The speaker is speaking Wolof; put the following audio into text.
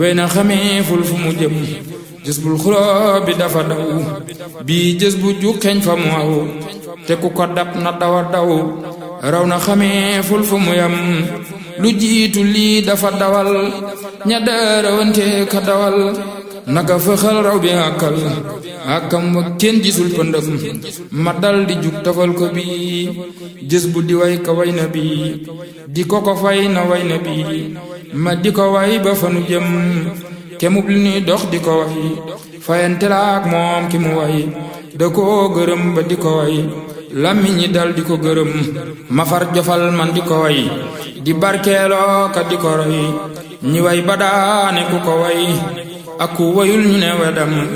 wey na xamee ful fu mu jëm jës bul xuloo bi dafa daw bii jës bu juxeeñ fa mu aw te ku ko dab na dawa daw raw na xamee ful fu mu yam lu jiitu lii dafa dawal ña daarawante ka dawal naka fëxal raw bi àkkal àkkam wa kenn gisul pëndëm ma dal di jug tafal ko bi jës bu di way ka way na bi di ko ko fay na way na bi ma di ko way ba fanu jëm kemub li nuy dox di ko way fayante la ak moom ki mu way da koo gërëm ba di ko way làmmiñ ñi dal di ko gërëm ma far jofal man di ko way di barkeeloo ka di ko roy ñi way ba daane ku ko way ak ku wayul ñu ne wedam